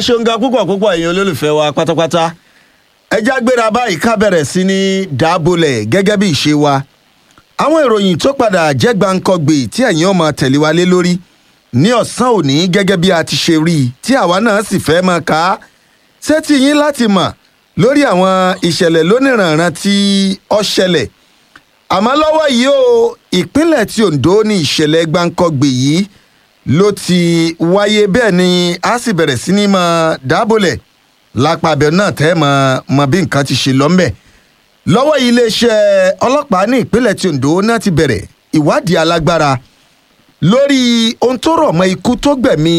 ṣeun ga púpọ̀ púpọ̀ ẹ̀yin olólùfẹ́ wa pátápátá ẹ já gbéra báyìí ká bẹ̀rẹ̀ sí ní dábòlẹ̀ gẹ́gẹ́ bí ìṣe wa àwọn ìròyìn tó padà jẹ́ gbàǹkọ̀gbè tí ẹ̀yin ọmọ tẹ̀lé wa lé lórí ní ọ̀sán òní gẹ́gẹ́ bí a ti ṣe rí i tí àwa náà sì fẹ́ máa kà á sétí yín láti mọ̀ lórí àwọn ìṣẹ̀lẹ̀ lóníranran tí ó ṣẹlẹ̀ àmọ́ lọ́wọ́ yìí o ìpínlẹ̀ tí Ondo ní ìṣẹ̀lẹ̀ gbàǹkọ̀gbè yìí ló ti wáyé bẹ́ẹ̀ ni a sì bẹ̀rẹ̀ sí ní máa dábòlẹ̀ lápá abẹ náà tẹ́ mọ mọ bí nǹkan ti ṣe lọ́mbẹ̀ lọ́wọ́ yìí iléeṣẹ́ ọlọ́pàá ní ìpínlẹ̀ tí Ondo náà ti bẹ̀rẹ̀ ìwádìí alágbára lórí ohun tó rọ̀ mọ́ ikú tó gbẹ̀mí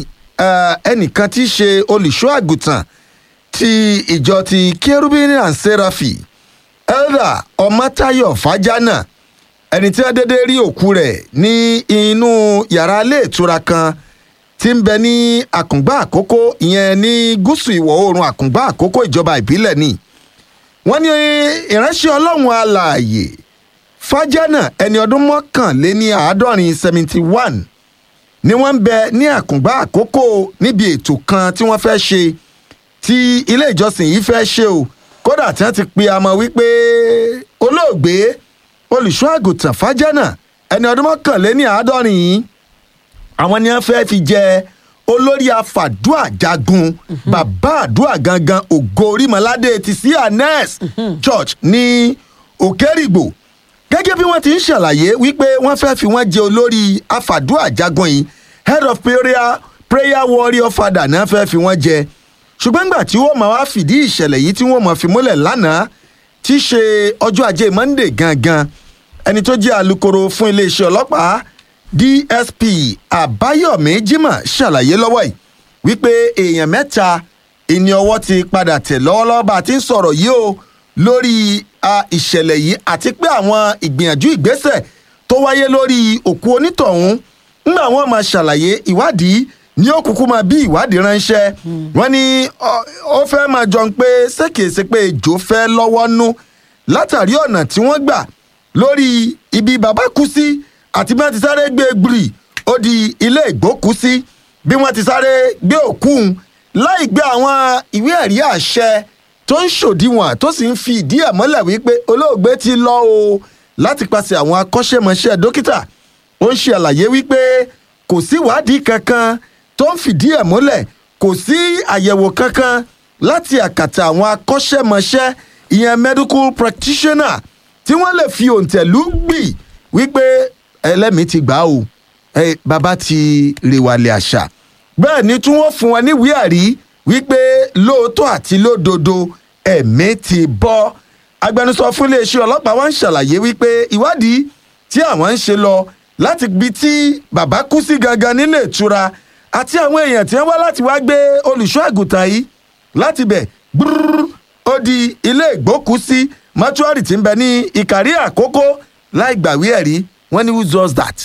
eh, ẹnìkan tí í ṣe olùṣọ́ àgùntàn ti ìjọ ti Cherubim and Seraphim elder ọmọtayọ fàjánà ẹni tí wọ́n dédé rí òkú rẹ̀ ní inú yàrá ilé ìtura kan tí ń bẹ ní àkùngbà àkókò ìyẹn ní gúúsù ìwọ̀ oòrùn àkùngbà àkókò ìjọba ìbílẹ̀ ni wọ́n ní ìránṣẹ́ ọlọ́run alààyè fàjánà ẹni ọdún mọ́kànléní àádọ́rin seventy one ni wọ́n ń bẹ ní àkùngbà àkókò níbi ètò kan tí wọ́n fẹ́ ṣe tí ilé ìjọsìn yìí fẹ́ ṣe o kódà tí wọ́n ti pe amọ̀ wípé olóògbé olùṣọ́ àgùntàn fàjánà ẹni ọdún mọ́kànléní àádọ́rin yìí àwọn ni wọ́n fẹ́ fi jẹ olórí afàdúà jagun bàbá àdúà gangan ògo orímọládé ti sí anes church ní òkèrìgbò gẹ́gẹ́ bí wọ́n ti ń ṣàlàyé wípé wọ́n fẹ́ fi wọ́n jẹ olórí afàdúà jagun yìí head of prayer prayer warrior father náà fẹ́ fi wọ́n jẹ ṣùgbọ́n nígbà tí wọ́n máa wá fìdí ìṣẹ̀lẹ̀ yìí tí wọ́n máa fi múlẹ̀ lánàá tí í ṣe ọjọ́ ajé monday gangan ẹni tó jẹ́ alukoro fún iléeṣẹ́ ọlọ́pàá dsp àbáyọ̀mí jimoh ṣàlàyé lọ́wọ́ yìí wípé èèyàn mẹ́ta ìní ọwọ́ ti padà tẹ̀ lọ́wọ́lọ́wọ́ bá a ti ń sọ̀rọ̀ yìí o lórí ìṣẹ̀lẹ̀ yìí àti pé àwọn ìgbìyànjú ìgbésẹ̀ tó wáyé lórí òkú onítọ̀hún ńgbà wọn máa ṣàlàyé ìwádìí ní òkùnkùn máa bí ìwádìí ránṣẹ́ wọ́n ní ó fẹ́ máa jọ pé ṣèkèsè pé ejò fẹ́ lọ́wọ́ nú látàrí ọ̀nà tí wọ́n gbà lórí ibi bàbá kú sí àti bí wọ́n ti sáré gbé gbìrì ó di ilé ìgbókùsí bí wọ́n ti sáré gbé òkú láì gbé àwọn ìwé ẹ̀rí àṣẹ tó ń ṣòdiwọ̀n tó sì ń fi ìdí ẹ̀ mọ́lẹ̀ wípé olóògbé ti lọ o láti pàṣẹ àwọn akọ́ṣẹ́mọṣẹ́ dókítà ó ń ṣe àlàyé wípé kò sí ìwádìí kankan tó ń fìdí ẹ̀ múlẹ̀ kò sí àyẹ̀wò kankan láti àkàtà àwọn akọ́ṣẹ́mọṣẹ́ ìyẹn medical practitioner tí wọ́n lè fi òǹtẹ̀lú gbì wípé ẹlẹ́mìí ti gbà o ẹ bàbá ti rèwàlẹ̀ àṣà bẹ́ẹ̀ ni tí wọ́n fún wọn níwèé àrí wípé lóòótọ́ àti lódodo ẹ̀mí ti bọ́ agbẹnusọ fún iléeṣẹ́ ọlọ́pàá wa ń ṣàlàyé wípé ìwádìí tí àwọn ń ṣe lọ láti ibi tí bàbá kú sí gangan nílé ìtura àti àwọn èèyàn tí wọ́n wá láti wá gbé olùṣọ́ àgùntàn yìí láti bẹ̀ gbúrúrú ó di ilé ìgbókùsí mọ́túárì tí ń bẹ ní ìkàrí àkókò láì gbàwé ẹ̀rí wọ́n ní who does that.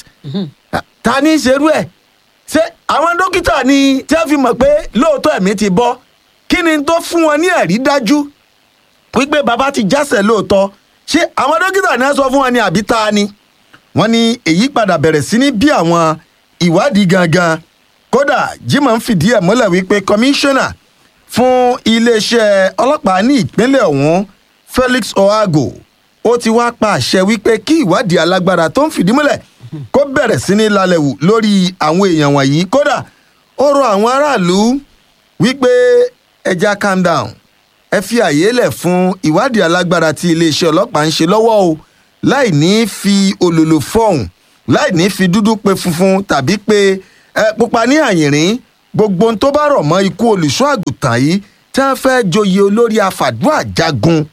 ta ni ṣerú ẹ̀ ṣé àwọn dókítà ni tí wọ́n fi mọ̀ pé lóòótọ́ ẹ̀mí ti bọ́ kí ni tó fún wọn ní ẹ̀rí dájú wípé bàbá ti jásẹ̀ lóòótọ́ ṣé àwọn dókítà ni wọ́n sọ fún wọn ní àbí ta ni. wọ́n ní èyí padà bẹ̀rẹ̀ sí ní bí àwọn ìwádìí gangan kódà Jimoh ń fìdí ẹ̀ múlẹ̀ wípé kọmíṣánná fún iléeṣẹ́ ọlọ́pàá ní ìpínlẹ̀ ọ̀hún Felix Oago ó ti wá pa àṣẹ wípé kí ìwádìí alágbára tó ń fìdí múlẹ̀ kó bẹ̀rẹ̀ sí ní lálẹ́ wù lórí àwọn èèyàn wọ̀nyí kódà ó rọ àwọn aráàlú wípé ẹja calm down ẹ fi àyè lẹ̀ fún ìwádìí alágbára tí iléeṣẹ́ ọlọ́pàá ń ṣe lọ́wọ́ o láì ní fi olòlò fọ̀hún láì ní fi dúdú pe funfun tàbí pé ẹ pupa ní àyìnrín gbogbo ohun tó bá rọ̀ mọ́ ikú olùṣọ́ àgùntàn yìí tí wọ́n fẹ́ joyè olórí afàdúrà jagun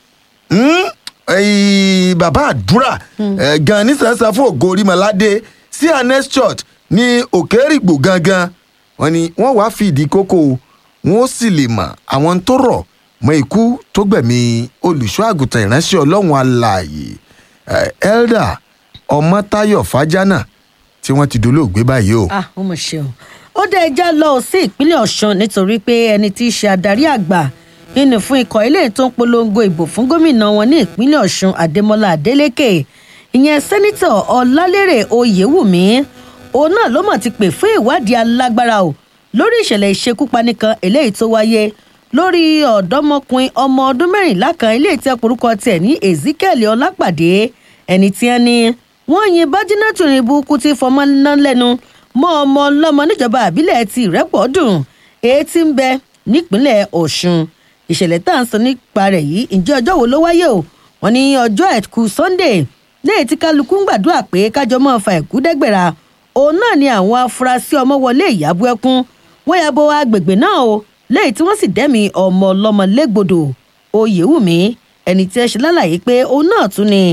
bàbá àdúrà gan nísànsán fún ògo orímọládé sí anes church ní òkèrìgbò gangan wọ́n ní wọ́n wàá fi ìdí kókó wọn ó sì lè mọ àwọn tó rọ̀ mọ́ ikú tó gbẹ̀mí olùṣọ́ àgùntàn ìránṣẹ́ ọlọ́run alààyè elder ọmọtayọ fàjánà tí wọ́n ti dolóògbé báyìí o. ah ó mọ̀ ṣe o ó dé ẹjá lọ sí ìpínlẹ̀ ọ̀ṣun nítorí pé ẹni tí í ṣe adarí àgbà nínú fún ikọ̀ ilé tó ń polongo ìbò fún gómìnà wọn ní ìpínlẹ̀ ọ̀ṣun adémọlá adélèké ìyẹn sẹ́nitọ̀ ọ̀làlérè oyèwùmí òun náà ló mọ̀ ti pè fún ìwádìí alágbára o lórí ìṣẹ̀lẹ̀ ìṣekúpani kan eléyìí tó wáyé lórí ọ̀dọ́mọkùnrin ọmọ ọdún mẹ́rìnlá kan eléyìí tí ọkùnrúkọ tiẹ̀ ní ezekiel ọlápàdé ẹni tí wọ́n ní wọ́n yin bájínátù ní burúkú tí fọmọ ná lẹ́nu mọ́ ọmọ ọlọ́mọ níjọba àbílẹ̀ ti ìrẹ́pọ̀dùn èyí tí ń bẹ nípínlẹ̀ ọ̀ṣun ìṣẹ̀lẹ̀ tá à ń sọ nípa rẹ̀ yìí ǹjẹ́ ọjọ́ wo ló wáyé o wọ́n ní ọjọ́ àìkú sunday lẹ́yìn tí kálukú ń gbàdúrà pé kájọ máa fa ẹ̀kú dẹ́gbẹ̀ra òun náà ni àwọn afurasí ọmọ wọlé ìyàbọ̀ ẹkún wọ́n ya bo agbègbè náà o lẹ́yìn tí wọ́n sì dẹ́mi ọmọ ọlọ́mọ légbodò oyèwùmí ẹni tí ẹ ṣe lálàyé pé òun náà tún ni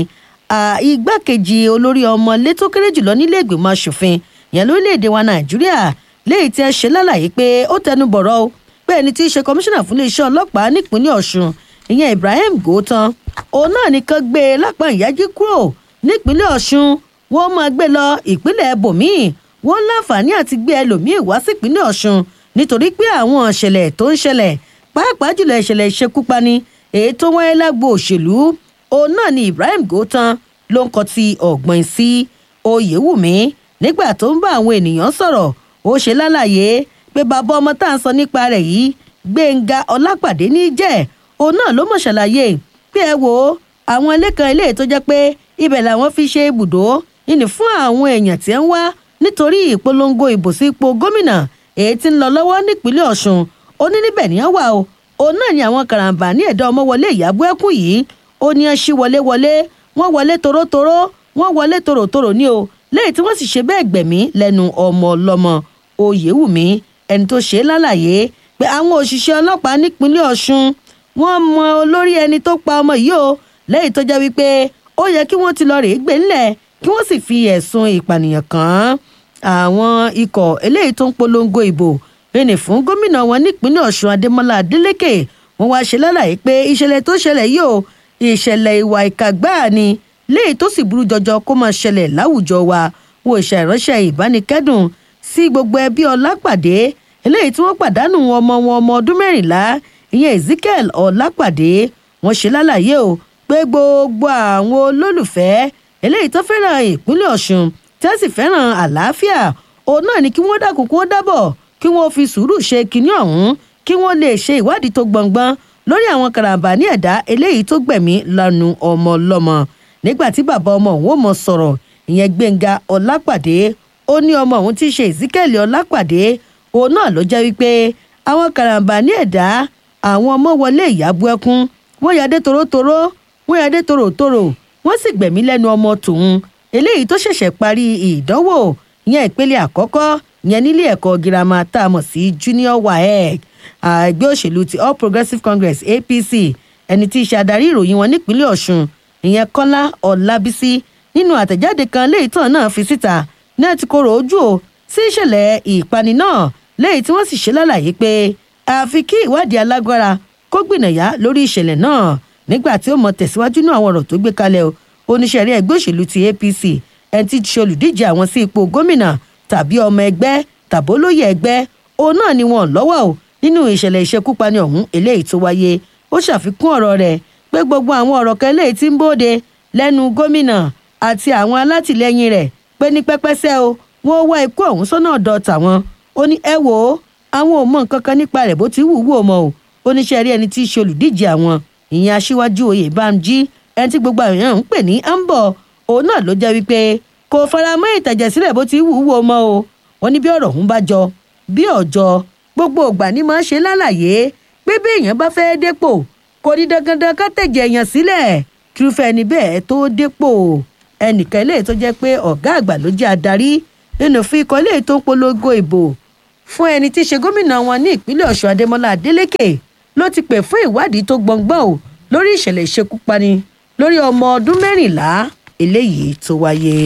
igbákejì olórí ọmọlé tó kéré jùlọ nílé ìgbìmọ̀ asòfin ìyẹn lórílẹ̀‐èdè wa nàìjíríà lẹ́yìn tí ẹ ṣe lálàyé pé ó tẹnu bọ̀rọ̀ o pé ẹni tí í ṣe kọmíṣánná fún iléeṣẹ́ ọlọ́pàá nípínlẹ̀ ọ̀ṣun ìyẹn ibrahim gòótan òun náà nìkan gbé e lápá ìyájí kúrò nípínlẹ̀ ọ̀ṣun wọ́n máa gbé lọ ìpínlẹ̀ bòmíì wọ́n láǹfààní àti gbé ẹlòmíì wá sípínlẹ̀ ọ̀ṣun nítorí pé àwọn ìṣẹ̀lẹ̀ tó ń ṣẹlẹ̀ pàápàá jùlọ ìṣẹ̀lẹ̀ ìṣekúpani èyí tó wáyé lágbo òṣèlú òun náà ni ibrahim gòótan ló ń kọ ti ọ̀gbìn sí oyèwùmí nígbà tó ń bá àwọn ènìyàn sọ̀rọ̀ ó ṣe lálàyé pé bàbá ọmọ tá à ń sọ nípa rẹ̀ yìí gbẹ̀ngà ọlápàdé ní jẹ́ òun náà ló mọ̀ ṣàlàyé pé ẹ wo àwọn ilé kan ilé tó jẹ́ pé ibẹ̀ làwọn fi ṣe ibùdó ìní fún àwọn èèyàn tí ń wá nítorí ìpolongo ìbò sí ipò gómìnà èyí tí ń lọ lọ́wọ́ nípínlẹ̀ ọ̀ṣun ó ní níbẹ̀ ní wà o òun náà ni àwọn karambà ní ẹ̀dá ọmọ wọlé ìyàbọ̀ ẹkùn yìí ó ní ẹ ṣí wọlé wọlé wọ́n wọlé torótoró wọ́n wọlé tòròtòrò ní o lẹ́yìn tí wọ́n sì ṣe bẹ́ẹ̀ gbẹ̀mí lẹ́nu ọmọ ọlọ́mọ oyèwùmí ẹni tó ṣe é lálàyé pé àwọn òṣìṣẹ́ ọlọ́pàá nípínlẹ̀ ọ̀ṣun wọ́n mọ olórí ẹni tó pa ọmọ yìí o lẹ́yìn tó jẹ́ wípé ó yẹ kí wọ́n ti lọ rèé gbé ńlẹ̀ kí wọ́n sì fi ẹ̀sùn ìpànìyàn kàn án àwọn ikọ̀ eléyìí tó ń polongo ìbò rìnì fún gómìnà wọn nípínlẹ̀ ọ̀ṣun adémọlá adélèké wọ́n wá ṣe lálàyé pé ìṣẹ̀lẹ̀ tó ṣẹlẹ̀ yìí o ìṣẹ̀lẹ̀ ìwà ìkà gbáà ni léyìí tó sì burú jọjọ kó máa ṣẹlẹ̀ láwùjọ wa wo ìṣà ìránṣẹ́ ìbánikẹ́dùn sí gbogbo ẹbí ọlápàdé eléyìí tí wọ́n pàdánù ọmọ wọn ọmọ ọdún mẹ́rìnlá ìyẹn ezekiel ọlápàdé wọ́n ṣe lálàyé o pé gbogbo àwọn olólùfẹ́ eléyìí tó fẹ́ràn ìpínlẹ̀ ọ̀ṣun tí wọ́n sì fẹ́ràn àlàáfíà òun náà ni kí wọ́n dákun kó dábọ̀ kí wọ́n fi sùúrù ṣe kinní ọ̀hún kí wọ́n lè ṣe ìwádìí tó gbọ̀ngbọ́n lórí àwọn karambà ní ẹ̀dá eléyìí tó gbẹ̀mí lanu ọmọ ọlọ́mọ nígbà tí bàbá ọmọ òun ò mọ sọ̀rọ̀ ìyẹn gbẹ̀ngà ọlápàdé ó ní ọmọ òun tí í ṣe ezekiel ọlápàdé òun náà ló jẹ́ wípé àwọn karambà ní ẹ̀dá àwọn ọmọ wọlé ìyàbú ẹkún wọ́n yadé torótoró wọ́n yadé tòròtòrò wọ́n sì gbẹ̀mí lẹ́nu ọmọ tòun eléyìí tó ṣẹ̀ṣẹ̀ parí ìdánwò ìyẹn ìpele àkọ́kọ́ ìyẹn nílé ẹ̀kọ́ girama tá a mọ̀ sí junior waec ẹgbẹ́ òṣèlú ti all progressives congress apc ẹni tí í ṣe adarí ìròyìn wọn nípínlẹ̀ ọ̀ṣun ìyẹn kọ́lá ọ̀làbísí nínú àtẹ̀jáde kan léyìí tán náà fi síta náà ti kóró ojú o sí ìṣẹ̀lẹ̀ ìpani náà léyìí tí wọ́n sì ṣe lálàyé pé àfi kí ìwádìí alágbára kó gbìnàyà lórí ìṣẹ̀lẹ̀ náà nígbà tí ó mọ tẹ̀síwájú náà àwọn ọ̀rọ̀ tó gbé kalẹ̀ o oníṣẹ́rí ẹgbẹ́ òṣèlú ti apc ẹni tí ṣe olùdíje àwọn sí ipò gómìnà tàbí ọmọ ẹgbẹ́ tàbí olóyè ẹgbẹ́ òun náà ni wọn lọ́wọ́ o nínú ìṣẹ̀lẹ̀ ìṣekúpani ọ̀hún eléyìí tó wáyé ó ṣàfikún ọ̀rọ̀ rẹ̀ pé gbogbo àwọn ọ̀rọ̀ kan eléyìí tí ń bóde lẹ́nu gómìnà àti àwọn alátìlẹyìn rẹ̀ pé ní pẹ́pẹ́sẹ́ o wọ́n wá ikú ọ̀hún sọ́nà ọ̀dọ̀ tàwọn ó ní ẹ wò ó àwọn ò mọ nǹkan kan nípa rẹ̀ bó ti wù wù ó mọ o oníṣẹ́ rí ẹni tí í ṣe olùdíje àwọn ìyẹn aṣíwájú oyè bámjí ẹni tí gbogbo àwọn èèyàn ń pè ní ambo òun náà ló jẹ́ wípé kò fara mọ́ ìtàjẹ̀sílẹ̀ bó ti wù wù ó mọ o wọ́n ní bí ọ̀rọ̀ ọ̀hún bá jọ bí ọ̀jọ́ gbogbo ògbà ni máa ń ṣe lálàyé pé bí èèyàn bá fẹ́ dépò kò ní dandandan ká tẹ̀jẹ̀ èèyàn sílẹ̀ kírúfẹ́ ẹni bẹ́ẹ̀ tó dépò ẹnìkan eléyìí tó jẹ́ pé ọ̀gá àgbà ló jẹ́ adarí nínú fún ikọ̀ eléyìí tó ń polongo ìbò fún ẹni tí í ṣe gómìnà wọn ní ìpínlẹ̀ ọ̀ṣun adémọlá adélèké ló ti pè fún ìwádìí tó gbọ̀ngbọ̀n o lórí ìṣẹ̀lẹ̀ ìṣekúpani lórí ọmọ ọdún mẹ́rìnlá eléyìí tó wáyé.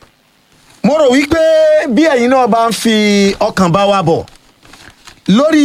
mo rò wípé bí ẹ̀yin náà bá ń fi ọkàn bá wa bọ̀ lórí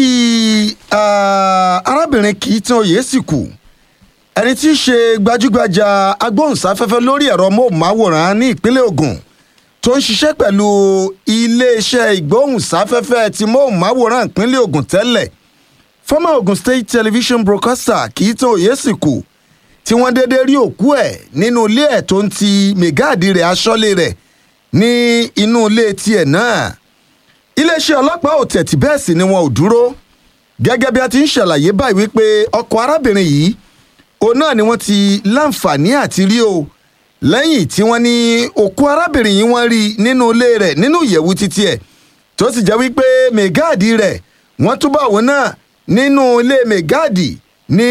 arábìnrin kì í tán oyè sì kù ẹni tí í ṣe gbajúgbajà agbóhùnsáfẹ́fẹ́ lórí ẹ̀rọ móhùnmáwòrán ní ìpínlẹ̀ ogun tó ń ṣiṣẹ́ pẹ̀lú iléeṣẹ́ ìgbóhùnsáfẹ́fẹ́ ti móhùnmáwòrán ìpínlẹ̀ ogun tẹ́lẹ̀ former ogun state television broadcaster kì í tán oyè sì kù tí wọ́n dédé rí òkú ẹ̀ nínú ilé ẹ̀ tó ń ti mẹ́gáàdì rẹ̀ aṣọ́lé rẹ̀ ní inú ilé tiẹ̀ náà iléeṣẹ́ ọlọ́pàá ò tẹ̀tí bẹ́ẹ̀ sì ni wọn ò dúró gẹ́gẹ́ bí a ti ń ṣàlàyé báyìí wípé ọkọ̀ arábìnrin yìí òun náà ni wọ́n ti láǹfààní àti rí o lẹ́yìn tí wọ́n ní òkú arábìnrin yìí wọ́n rí nínú ilé rẹ̀ nínú ìyẹ̀wù títí ẹ̀ tó sì jẹ́ wípé mẹ́gáàdì rẹ̀ wọ́n túbọ̀ òun náà nínú ilé mẹ́gáàdì ní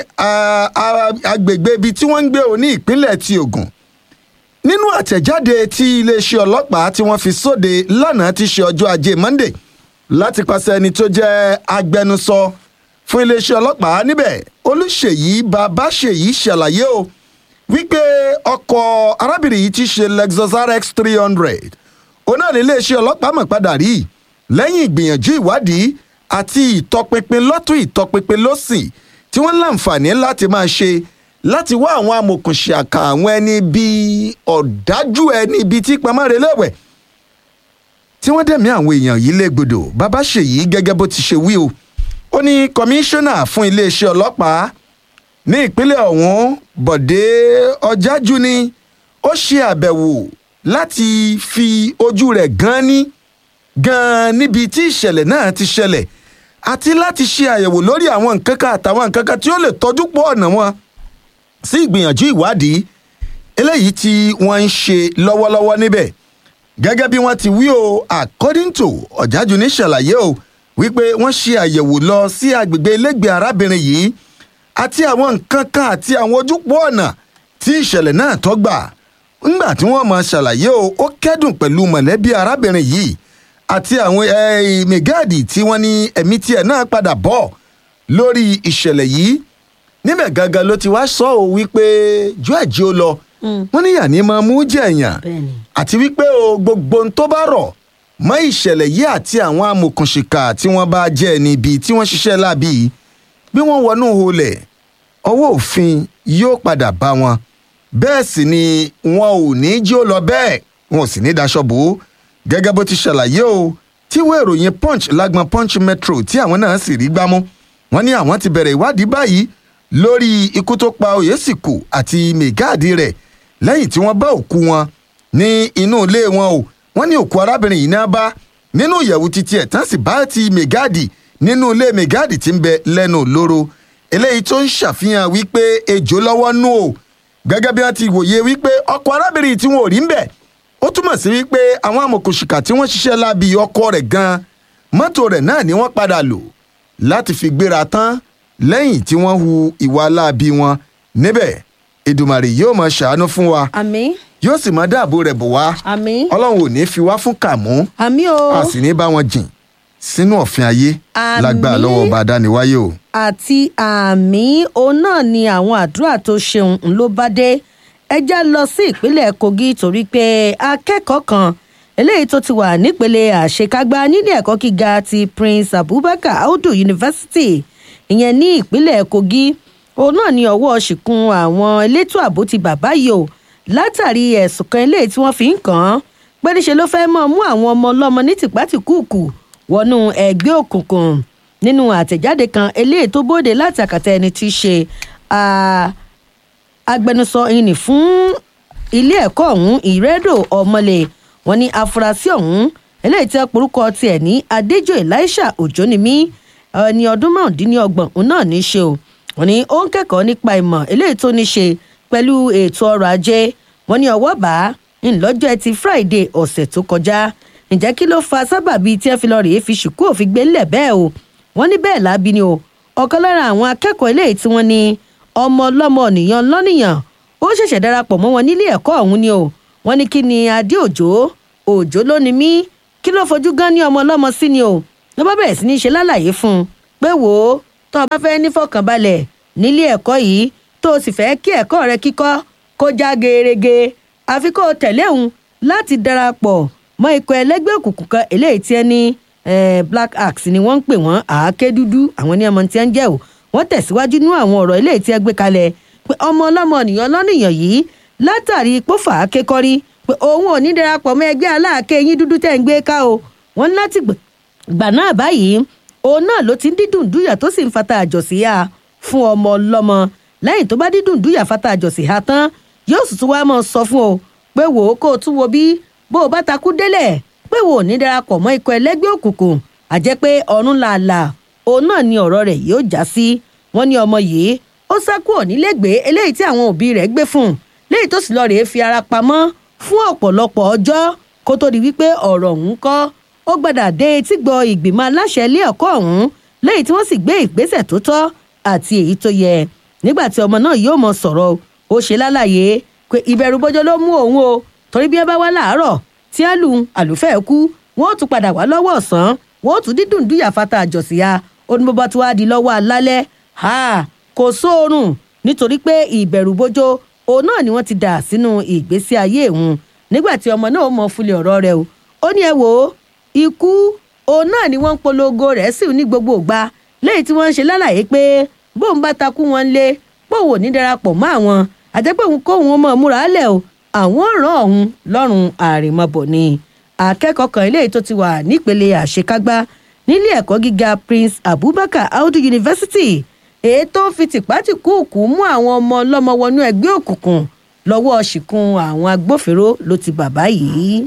agbègbè ibi tí wọ́n ń gbé òní ìpínlẹ̀ ti Ògùn nínú àtẹ̀jáde tí iléeṣẹ́ ọlọ́pàá tí wọ́n fi sóde lánàá ti ṣe ọjọ́ ajé Monday láti pàṣẹ ẹni tó jẹ́ agbẹnusọ fún iléeṣẹ́ ọlọ́pàá níbẹ̀ Olúṣèyí Babáṣèyí ṣàlàyé o wípé ọkọ̀ arábìnrin yìí ti ṣe Lexus RX three hundred òun náà ní iléeṣẹ́ ọlọ́pàá mọ̀ padà rí lẹ́yìn ìgbìyànjú ìwádìí àti ìtọpinpin lọ́tún ìtọpinpin lọ́sìn tí wọ́n láǹfààní láti máa ṣe láti wá àwọn amòkùnṣàkà àwọn ẹni bíi ọ̀dájú ẹni bíi tí pamọ́re lẹ́wẹ̀ tí wọ́n dẹ̀mí àwọn èèyàn yìí légbodò bàbá ṣèyí gẹ́gẹ́ bó ti ṣe wí o ó ní kọmíṣánná fún iléeṣẹ́ ọlọ́pàá ní ìpínlẹ̀ ọ̀hún bọ̀dé ọ̀jájú ni ó ṣe àbẹ̀wò láti fi ojú rẹ̀ gan ní gan níbi tí ìṣẹ̀lẹ̀ náà ti ṣẹlẹ̀ àti láti ṣe àyẹ̀wò lórí àwọn nǹkan kan àtàwọn nǹkan kan tí ó lè tọ́jú pọ̀ ọ̀nà wọn sí ìgbìyànjú ìwádìí eléyìí tí wọ́n ń ṣe lọ́wọ́lọ́wọ́ níbẹ̀ gẹ́gẹ́ bí wọ́n ti wí o according to ọ̀jájú ní ṣàlàyé o wípé wọ́n ṣe àyẹ̀wò lọ sí agbègbè ilégbèé arábìnrin yìí àti àwọn nǹkan kan àti àwọn ojúpọ̀ ọ̀nà tí ìṣẹ̀lẹ̀ náà tọ́gbà ńgbà tí wọ́n máa ṣàlàyé o ó kẹ́dùn pẹ̀lú mọ̀lẹ́bí arábìnrin yìí àti àwọn mẹgáàdì tí wọ́n ní ẹ̀mí tiẹ̀ náà padà bọ̀ lórí ìṣẹ̀lẹ̀ yìí níbẹ̀ gangan ló ti wá sọ ọ́ wípé jọ ẹ̀jẹ̀ ó lọ wọ́n ní yàní máa mú jẹ̀yàn àti wípé o gbogbo ohun tó bá rọ̀ mọ́ ìṣẹ̀lẹ̀ yìí àti àwọn amòkùnṣìkà tí wọ́n bá jẹ́ ẹni ibi tí wọ́n ṣiṣẹ́ láabi bí wọ́n wọnú holẹ̀ ọwọ́ òfin yóò padà bá wọn bẹ́ẹ̀ sì ni wọn ò ní jí ó lọ bẹ́ẹ̀ wọn ò sì ní daṣọ bò ó gẹ́gẹ́ bó ti ṣàlàyé o tíwé ìròyìn punch lágbọn punch metro tí àwọn náà sì rí gbámú wọn ní àwọn ti bẹ̀rẹ̀ ìwádìí báyìí lórí ikú tó pa oyèsìkù àti mẹgáàdì rẹ̀ lẹ́yìn tí wọ́n bá òkú wọn ní inú ilé wọn o wọ́n ní òkú arábìnrin yìí náà bá nínú ìyẹ̀wù títí ẹ̀ tán sì bá ti mẹgáàdì nínú ilé mẹgáàdì tí ń bẹ lẹ́nu lóró eléyìí tó ń ṣàfihàn wípé ejò lọ́wọ́ nù o gẹ́gẹ́ bí wọ́n ti wòye wípé ọkọ̀ arábìnrin tí wọn ò rí ń bẹ̀ ó túmọ̀ sí wípé àwọn amòkùnṣìkà tí wọ́n ṣiṣẹ́ láabi ọkọ rẹ̀ gan mọ́tò rẹ̀ náà ni wọ́n padà lò láti fi gbéra tán lẹ́yìn tí wọ́n hu ìwà láabi wọn níbẹ̀ Èdùmàrè yóò máa ṣàánú fún wa àmín yóò sì máa dáàbò rẹ̀ bò wá àmín ọlọ́run ò ní fi wá fún kàmú àmín o a sì ní bá wọn jìn sínú ọ̀fìn ayé Àmín. lágbára lọ́wọ́ ọba adániwáyé o. àti àmì òun náà ni àwọn àdúrà tó ṣeun ń ló bá dé ẹ já lọ sí ìpínlẹ̀ Kogi torí pé akẹ́kọ̀ọ́ kan eléyìí tó ti wà nípele àṣekágbá nílé ẹ̀kọ́ gíga ti Prince Abubakar Audu University ìyẹn ní ìpínlẹ̀ Kogi òun náà ni ọwọ́ ṣìkún àwọn elétò ààbò ti bàbá yìí o látàrí ẹ̀sùn kan eléyìí tí wọ́n fi ń kàn án pé níṣe ló fẹ́ mọ̀ mú àwọn ọmọ ọlọ́mọ ní tìpátìkúùkù wọnú ẹgbẹ́ òkùnkùn nínú àtẹ̀jáde kan eléyìí tó bóde láti àkàtà ẹni tí í ṣe ah, agbẹnusọ ìní fún ilé ẹ̀kọ́ ọ̀hún ìrẹ́dò ọmọlé wọn ní afurasí ọ̀hún eléyìí tí wọ́n porúkọ tiẹ̀ ní adéjọ́ elisha òjónimí ẹni ọdún márùndínlọ́gbọ̀n òun náà ní í ṣe o wọn ní ó ń kẹ́kọ̀ọ́ nípa ìmọ̀ eléyìí tó ní í ṣe pẹ̀lú ètò ọrọ̀ ajé wọn ní ọwọ́ bá ńlọ́jọ́ ẹtì friday ọ̀sẹ̀ tó kọjá ǹjẹ́ kí ló fa sábàbí tí ẹ fi lọ rèé fi ṣùkú òfin gbé ńlẹ̀ bẹ́ẹ̀ o wọ́n ní bẹ́ẹ̀ lábí ni o ọ̀kan lára àwọn akẹ́kọ̀ọ́ eléyìí tí wọ́n ní ọmọ ọlọ́mọ nìyàn lọ́nìyàn ó ṣẹ̀ṣẹ̀ darapọ̀ mọ́ wọn nílé ẹ̀kọ́ ọ̀hún ni o wọ́n ní kí ni adé òjò òjò ló ni mí kí ló fojú gan ní ọmọ ọlọ́mọ sí ni o ló bá bẹ̀rẹ̀ sí ní ṣe lálàyé fún un pé wò ó tó o bá fẹ́ nífọ̀kànbalẹ̀ nílé ẹ̀kọ́ yìí tó o sì fẹ́ kí ẹ̀kọ́ rẹ kíkọ́ kó já gerege àfi kó o tẹ̀lé òun láti darapọ̀ mọ́ ikọ̀ ẹlẹ́gbẹ́ òkùnkùn kan eléyìí tí ẹ ní eh, black axe ni wọ́n ń pè wọ́n àáké dúdú àwọn ní ọmọ tí ẹ ń jẹ́ o wọ́n tẹ̀síwájú nínú àwọn ọ̀rọ̀ eléyìí tí ẹ gbé kalẹ̀ pé ọmọ ọlọ́mọ nìyàn lọ́nìyàn yìí látàrí pófà akékọ́rí pé òun ò ní darapọ̀ mọ́ ẹgbẹ́ aláàké yín dúdú tẹ̀ ń gbé ká o wọ́n ní láti gbà- gbà náà báyìí òun náà ló ti ń dídùn dúyà tó sì ń fata àjọsí ha fún ọmọ ọlọ́mọ lẹ́yìn tó bá dídùn dúyà fata àjọsí ha tán yóò sì tún wá mọ́ sọ fún o pé wò ó kó o tún wo bí bó o bá takú délẹ̀ pé wò ní darapọ̀ mọ́ ikọ̀ ẹlẹ́gbẹ́ òkùnkùn àjẹ́ pé ọ̀run làálà òun náà ni ọ̀rọ̀ rẹ̀ yóò já sí wọ́n ní ọmọ yìí ó sá kúrò nílégbèé eléyìí tí àwọn òbí rẹ̀ gbé fún un léyìí tó sì lọ rèé fi ara pamọ́ fún ọ̀pọ̀lọpọ̀ ọjọ́ kó tó di wípé ọ̀rọ̀ ọ̀hún kọ́ ó gbàdà dé etí gbọ́ ìgbìmọ̀ aláṣẹ ilé ẹ̀kọ́ ọ̀hún léyìí tí wọ́n sì gbé ìgbésẹ̀ tó tọ́ àti èyí tó yẹ nígbà tí ọmọ náà yóò mọ sọ̀rọ̀ ó ṣe lálàyé pé ìbẹ̀rù bọ́jọ́ ló mú òun o torí bí ẹ bá wá láàárọ̀ tí á lù àlùfẹ́ kú wọ́n ó tún padà wá lọ́wọ́ ọ̀sán wọ́n ó tún dídùn dúyà fata àjọsíya ó ní bọ́bá tí wàá di lọ́wọ́ alálẹ́ ha kò sóorùn nítorí pé ìbẹ̀rù bójó òun náà ni wọ́n ti dà sínú ìgbésí ayé òun nígbà tí ọmọ náà mọ fúlẹ̀ ọ̀rọ̀ rẹ̀ o ó ní ẹ wò ó ikú òun náà ni wọ́n ń polongo rẹ̀ sí ní gbogbo ìgbà lẹ́yìn tí wọ́n ń ṣe lálàyé pé bóun bá takú wọn lé bóun ò ní darapọ̀ mọ́ àwọn àjẹpẹ́ òun kóun mọ̀ múra lẹ̀ o àwọn ràn ọ̀hún lọ́rùn àrèmabọ̀ ni akẹ́kọ̀ọ́ kan eléyìí tó ti wà nípele àṣekágbá nílé ẹ̀kọ́ gíga prince abubakar audu university èyí tó ń fi tìpátìkúùkù mú àwọn ọmọ ọlọ́mọ wọnú ẹgbẹ́ òkùnkùn lọ́wọ́ ṣìkún àwọn agbófinró ló ti bàbá yìí.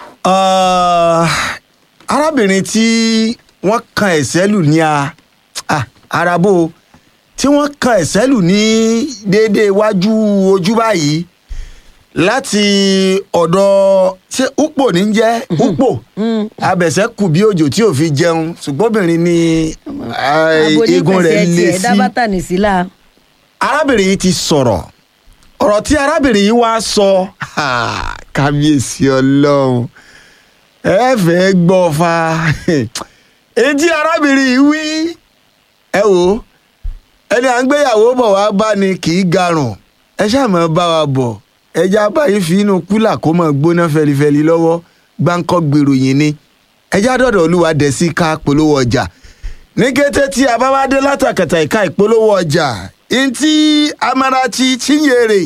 Ah, arábìnrin tí wọ́n kan ẹ̀sẹ̀ lù ní a ah, arabo tí wọ́n kan ẹ̀sẹ̀ lù ní déédéé iwájú ojú báyìí láti ọ̀dọ̀ ṣé upo ní jẹ́ upo abẹ̀sẹ̀ kù bí òjò tí ò fi jẹun ṣùgbọ́n obìnrin ni ah, eegun rẹ̀ lé ẹ̀ sí dábàtà nìsílà. arábìnrin yìí ti sọ̀rọ̀ ọ̀rọ̀ tí arábìnrin yìí wá sọ ha, kábíyèsí ọlọ́run ẹ fẹ́ gbọ́ fa etí arábìnrin yìí wí ẹ wò ó ẹni à ń gbéyàwó bọ̀ wá bá ni kì í garùn ẹ ṣáà máa bá wa bọ̀ ẹjẹ́ abáyé fi inú kúlà kó máa gbóná fẹlifẹli lọ́wọ́ gbáǹkọ́ gbèròyìn ni ẹjẹ́ àdọ́dọ̀ olúwa dẹ̀ sí ká polówó ọjà ní kété tí a bá wá dé látàkàtà ìka ìpolówó ọjà ntí amarachi chinyere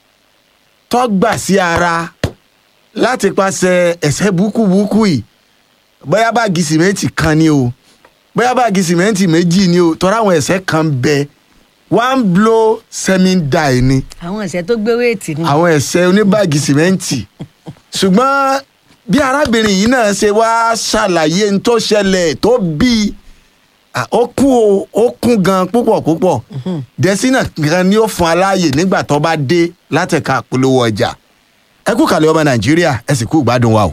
tọ́gbà sí ara láti pàṣẹ ẹ̀sẹ̀ búkúbúkú yìí bóyá báàgì sìmẹ́ǹtì kan ni o bóyá báàgì sìmẹ́ǹtì méjì ni o tọ́ra àwọn ẹ̀sẹ̀ kan bẹ one blow semi die ni àwọn ẹ̀sẹ̀ tó gbé wéètì ni. àwọn ẹ̀sẹ̀ oníbàgì sìmẹ́ǹtì ṣùgbọ́n bí arábìnrin yìí náà ṣe wá ṣàlàyé n tó ṣẹlẹ̀ tó bí ah, ó kún o ó kún gan púpọ̀ púpọ̀ dẹ́sínà gan ni ó fún aláàyè nígbà tó bá dé látẹ̀ka polówó ọjà ẹ kú kàlẹ́ ọmọ nàìjíríà ẹ sì kú ìgbádùn wa o.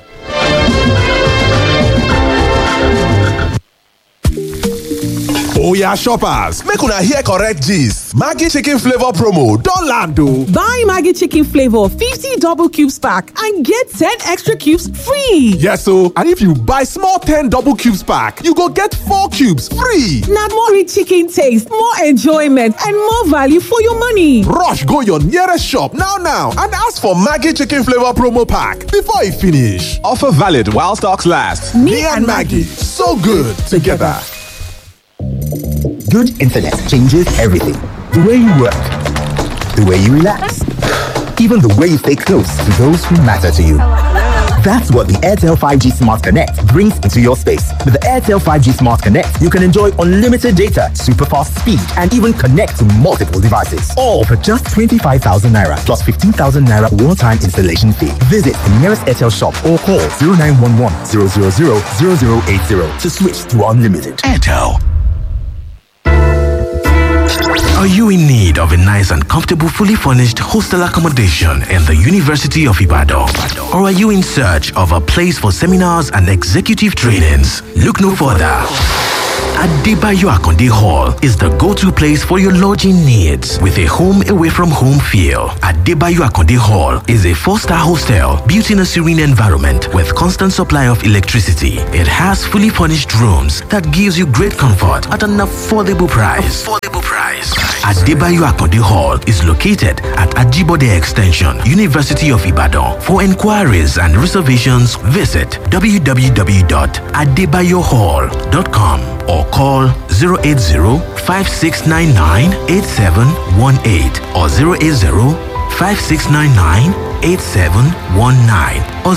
Oya shoppers, make una hear correct gist. Maggi chicken flavor promo don land o. Buy Maggie Chicken Flavor 50 double cubes pack and get 10 extra cubes free. Yes o, and if you buy small 10 double cubes pack, you go get 4 cubes free. Now more rich chicken taste, more enjoyment, and more value for your money. Rush go your nearest shop now now and ask for Maggi chicken flavor promo pack before e finish. Offer valid while stocks last. Me, and Maggie, so good together. Good internet changes everything. The way you work, the way you relax, even the way you stay close to those who matter to you. That's what the Airtel 5G Smart Connect brings into your space. With the Airtel 5G Smart Connect, you can enjoy unlimited data, super fast speed, and even connect to multiple devices. All for just 25,000 naira plus 15,000 naira one time installation fee. Visit the nearest Airtel shop or call 0911 000 0080 to switch to unlimited. Airtel. Are you in need of a nice and comfortable, fully furnished hostel accommodation in the University of Ibadan? Or are you in search of a place for seminars and executive trainings? Look no further. Adebayo Akonde Hall is the go-to place for your lodging needs with a home away from home feel. Adebayo Akonde Hall is a four-star hostel built in a serene environment with constant supply of electricity. It has fully furnished rooms that gives you great comfort at an affordable price. Affordable price. Adebayo Akonde Hall is located at Ajibode Extension, University of Ibadan. For inquiries and reservations, visit www.adebayohall.com or call 080-5699-8718 or 080-5699-8719 or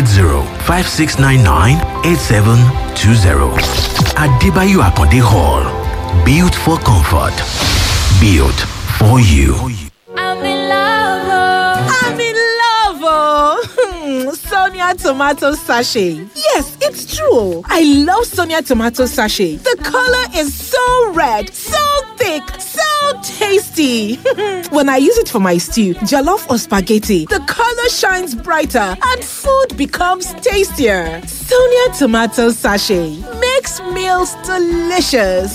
080-5699-8720. Adebayo Akonde Hall. Built for comfort. Built for you. I'm in love. I'm in love, oh. Sonia tomato sachet. Yes, it's true. I love Sonia tomato sachet. The color is so red, so thick, so tasty. when I use it for my stew, jollof or spaghetti, the color shines brighter and food becomes tastier. Sonia tomato sachet makes meals delicious.